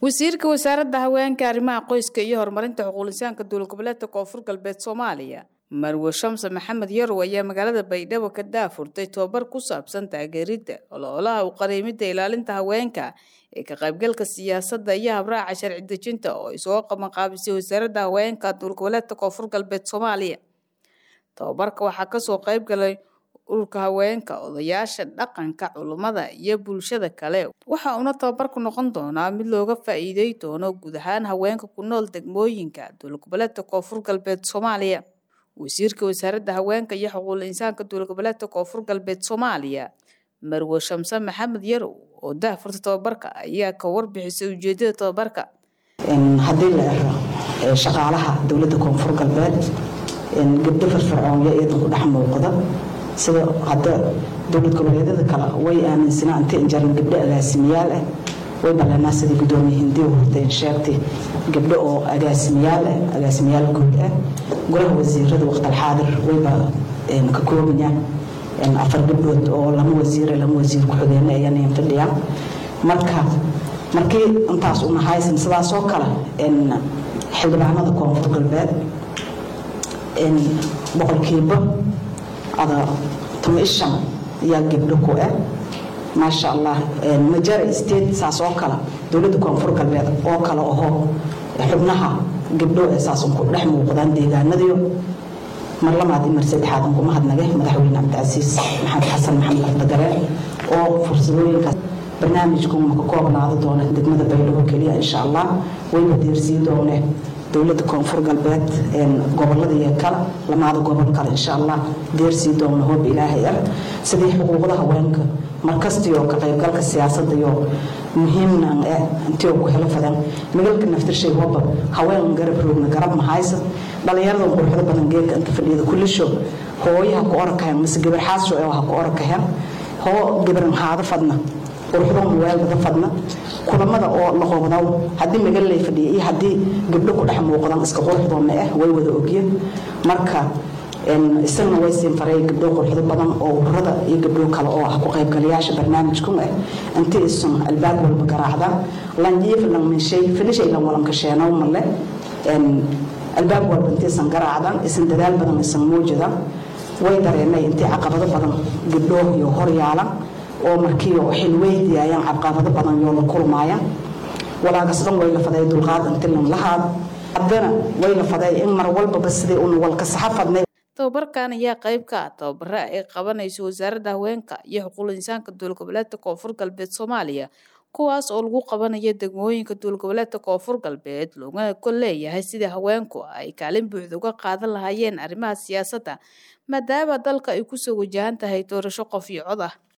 wasiirka wasaaradda haweenka arrimaha qoyska iyo horumarinta xuquuqlisaanka dowlad goboleedka koonfur galbeed soomaaliya marwe shamse maxamed yarow ayaa magaalada baydhabo ka daafurtay tobabar ku saabsan taageeridda ololaha u qariimidda ilaalinta haweenka ee ka qaybgalka siyaasadda iyo habraaca sharci dejinta oo ay soo qabanqaabisay wasaaradda haweenka dowlad goboleedka koonfur galbeed soomaaliya tobabarka waxaa kasoo qayb galay ururka haweenka odayaasha dhaqanka culummada iyo bulshada kale waxa uuna tababarku noqon doonaa mid looga faa'iidey doono guud ahaan haweenka ku nool degmooyinka dowlad goboleedka koonfur galbeed soomaaliya wasiirka wasaaradda haweenka iyo xuquuqul insaanka dowlad goboleedka koonfur galbeed soomaaliya marwe shamse maxamed yarow oo daafurta tababarka ayaa ka warbixisay ujeedada tababarka haddii la ero shaqaalaha dowladda koonfur galbeed gabdho firfircoonyo iyada ku dhex muuqda sida hadda dowlad goboleedyada kale way aaminsanaa inta injaran gabdho agaasimayaal ah way ballanaa sidii gudoomiye hindii hortay sheegtay gabdho oo agaasimayaal ah agaasimayaal guud ah golaha wasiirada waqtalxaadir wayba ka koobaya afar gabdhood oo lama wasiire lama wasiir ku-xigeenna ayana fadhiyaan marka markii intaas una haysan sidaasoo kale xildhibaanada koonfur galbeed boqolkiiba ada tumishan yaa gabdho ku ah maasha allah majara state saas oo kale dowladda koonfur galbeed oo kale aho xubnaha gabdho ee saas ku dhex muuqdaan deegaanadiyo mar labaad iyo mar saddexaad aan kuma hadnagay madaxweyne cabdicasiis maxamed xasan maxamed lafdagareen oo fursadooyinkaas barnaamijku ma ka koobnaado doona degmada baydhabo keliya insha allah wayba deersii doone dowladda koonfur galbeed gobolada iyo kale lamaada gobol kale insha allah deersii doona hoob ilaahay ah sidii xuquuqda haweenka markastii oo ka qaybgalka siyaasadda iyo muhiimna intii oo ku helo fadan magalka naftirshay hooba haween garab roogna garab mahaysa dhalinyarada quruxda badan geedka inta fadhiyada kullisho hooyaha ku orakahen mise gabar xaasho ee ha ku orakahen hoo gabaran haada fadna quruxda muweelbada fadna kulamada oo la qobdaw haddii magalay fadhiya iyo haddii gabdho ku dhex muuqdaan iska quruxdoona ah way wada ogyen marka isagana way siin faray gabdho quruxdo badan oo ururada iyo gabdho kale oo ah ku qaybgalayaasha barnaamijkun ah intii isun albaab walba garaacdaan lanjiif lan minshay filishay lan walankasheenaw male albaab walba intiisan garaacdaan isan dadaal badan isan muujidaan way dareenay intii caqabado badan gabdho iyo horyaalan oo markii xil weydiyaayaan caqabado badan yoo la kulmaayaan walaagasdan way la faday dulqaad intilan lahaad haddana way la faday in mar walbaba sidii un walka saxa fadnay tababarkan ayaa qayb ka ah tababare ay qabanayso wasaaradda haweenka iyo xuquuqul insaanka dowlad goboleedka koonfur galbeed soomaaliya kuwaas oo lagu qabanayo degmooyinka dowlad goboleedka koonfur galbeed loogana kol leeyahay sidii haweenku ay kaalin buuxda uga qaadan lahaayeen arrimaha siyaasadda maadaama dalka ay kusoo wajahan tahay doorasho qof iyo cod ah